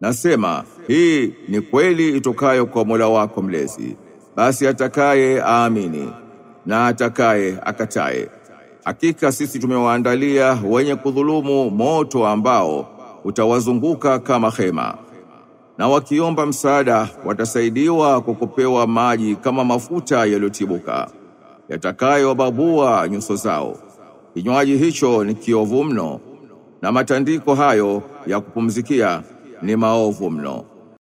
Nasema hii ni kweli itokayo kwa Mola wako mlezi. Basi atakaye aamini na atakaye akataye. Hakika sisi tumewaandalia wenye kudhulumu moto ambao utawazunguka kama hema. Na wakiomba msaada watasaidiwa kwa kupewa maji kama mafuta yaliyotibuka yatakayowababua nyuso zao. Kinywaji hicho ni kiovu mno na matandiko hayo ya kupumzikia ni maovu mno.